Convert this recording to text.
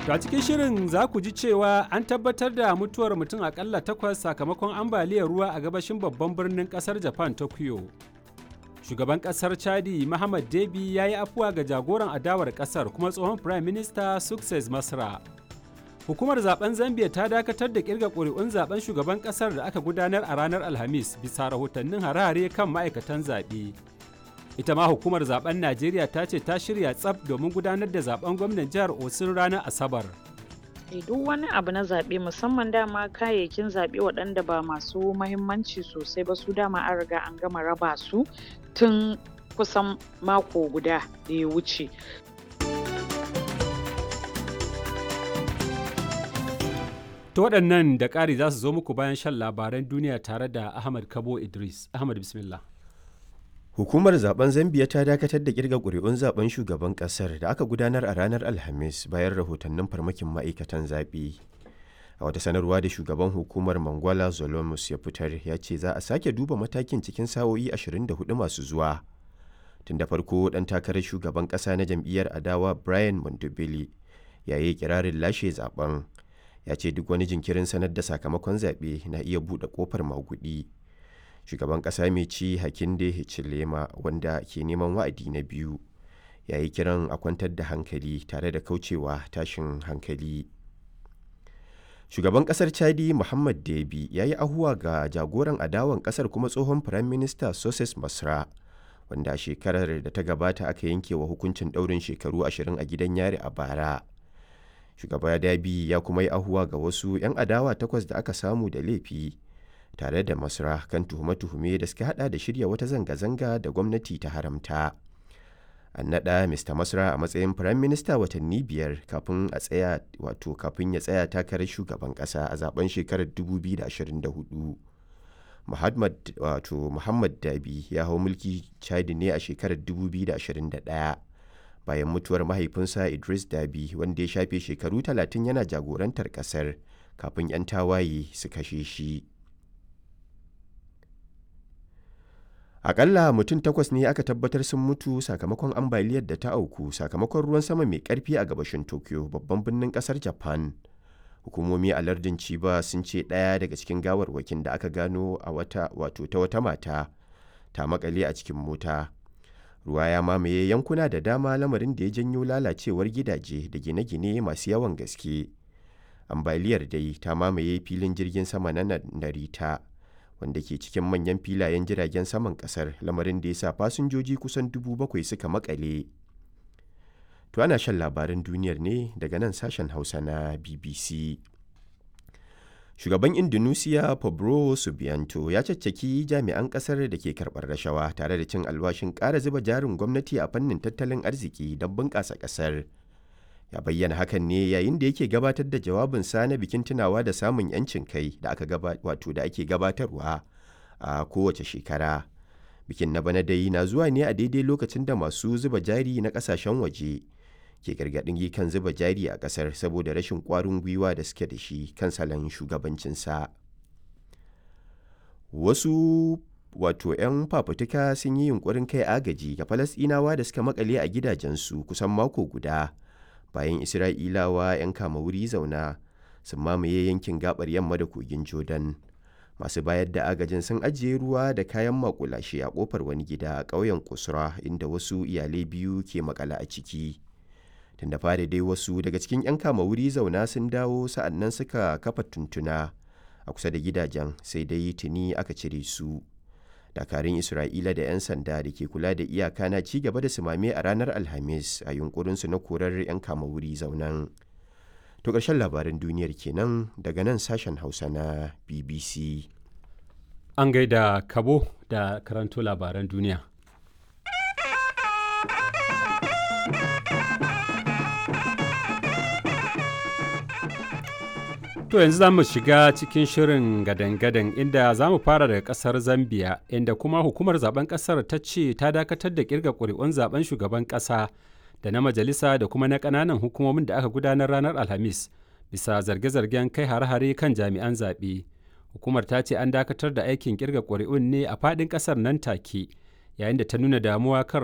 To a cikin shirin za ku ji cewa an tabbatar da mutuwar mutum akalla takwas sakamakon ambaliyar ruwa a gabashin babban birnin kasar Japan Tokyo. Shugaban kasar Chadi Muhammad Debi ya yi afuwa ga jagoran adawar kasar kuma tsohon Prime Minister Success Masra. Hukumar zaben Zambia ta dakatar da kirga ƙuri'un zaben shugaban kasar da aka gudanar a ranar Alhamis bisa rahotannin harare kan ma'aikatan zaɓe. ita ma hukumar zaben najeriya ta ce ta shirya tsaf domin gudanar da zaben gwamnan jihar osun ranar asabar duk wani abu na zaɓe musamman dama kayayyakin zaɓe waɗanda ba masu mahimmanci sosai ba su dama an riga an gama raba su tun kusan mako guda da ya wuce ta waɗannan da ƙari za su zo muku bayan shan labaran duniya tare da ahmad kabo idris ahmad bismillah Hukumar zaben Zambiya ta dakatar da kirga ƙuri'un zaben shugaban ƙasar da aka gudanar a ranar Alhamis bayan rahotannin farmakin ma'aikatan zaɓe. A wata sanarwa da shugaban hukumar Mangwala Zolomus ya fitar ya ce za a sake duba matakin cikin sa'o'i 24 masu zuwa. Tun da farko ɗan takarar shugaban ƙasa na jam'iyyar adawa Brian Montebello ya yi kirarin lashe zaben. Ya ce duk wani jinkirin sanar da sakamakon zaɓe na iya buɗe ƙofar maguɗi. shugaban ƙasa mai ci hakinde hichilema wanda ke neman wa'adi na biyu ya yi kiran a kwantar da hankali tare da kaucewa tashin hankali shugaban ƙasar chadi muhammad debi ya yi ahuwa ga jagoran adawan ƙasar kuma tsohon firayim minista soses masra wanda shekarar da ta gabata aka yanke wa hukuncin ɗaurin shekaru ashirin a gidan yari a bara shugaba dabi ya kuma yi ahuwa ga wasu 'yan adawa takwas da aka samu da laifi tare da masra kan tuhume-tuhume da suka hada da shirya wata zanga-zanga da gwamnati ta haramta an naɗa mr masra a matsayin firayim minista watanni biyar kafin a tsaya wato kafin ya tsaya takarar shugaban ƙasa a zaben shekarar 2024 muhammad wato muhammad dabi ya hau mulki chadi ne a shekarar 2021 bayan mutuwar mahaifinsa idris dabi wanda ya shafe shekaru 30 yana jagorantar ƙasar kafin 'yan tawaye su kashe shi Akalla mutum takwas ne aka tabbatar sun mutu sakamakon ambaliyar da ta auku sakamakon ruwan sama mai karfi a gabashin Tokyo babban birnin kasar Japan. Hukumomi a lardin Chiba sun ce ɗaya daga cikin gawarwakin da aka gano a wata wato ta wata mata ta makale a cikin mota. Ruwa ya mamaye yankuna da dama lamarin da ya janyo lalacewar gidaje da gine-gine masu yawan gaske. Ambaliyar dai ta mamaye filin jirgin sama na Narita. wanda ke cikin manyan filayen jiragen saman kasar lamarin da ya sa fasinjoji kusan dubu bakwai suka makale. To ana shan labaran duniyar ne daga nan sashen Hausa na BBC. Shugaban Indonesia Pablo Subianto ya caccaki jami'an kasar da ke karɓar rashawa tare da cin alwashin ƙara zuba jarin gwamnati a fannin tattalin arziki don bunƙasa ƙasar. ya bayyana hakan ne yayin da yake gabatar da jawabinsa na bikin tunawa da samun 'yancin kai da aka wato da ake gabatarwa a kowace shekara bikin na bana dai na zuwa ne a daidai lokacin da masu zuba jari na kasashen waje ke gargaɗin kan zuba jari a ƙasar saboda rashin ƙwarin gwiwa da suke da shi kan salon shugabancinsa wasu wato 'yan fafutuka sun yi yunkurin kai agaji ga falasɗinawa da suka makale a gidajensu kusan mako guda bayan isra'ilawa 'yan kama wuri zauna sun mamaye yankin gabar yamma da kogin jordan masu bayar da agajin sun ajiye ruwa da kayan makulashe a kofar wani gida a ƙauyen kusura inda wasu iyalai biyu ke makala a ciki tun da fari dai wasu daga cikin 'yan kama wuri zauna sun dawo sa'annan suka kafa tuntuna a kusa da gidajen sai dai tuni aka cire su dakarun isra'ila da 'yan sanda da ke kula da iyaka na ci gaba da sumame a ranar alhamis a yunkurinsu na korar 'yan kama wuri zaunan to ƙarshen labaran duniyar kenan daga nan sashen hausa na bbc an gaida kabo da karanto labaran duniya To yanzu za mu shiga cikin shirin gadan-gadan inda za mu fara daga kasar Zambia inda kuma hukumar zaben kasar ta ce ta dakatar da kirga ƙuri'un zaben shugaban ƙasa da na majalisa da kuma na ƙananan hukumomin da aka gudanar ranar Alhamis bisa zarge-zargen kai hare-hare kan jami'an zaɓe. Hukumar ta ce an dakatar da aikin kirga ƙuri'un ne a faɗin ƙasar nan take yayin da ta nuna damuwa kan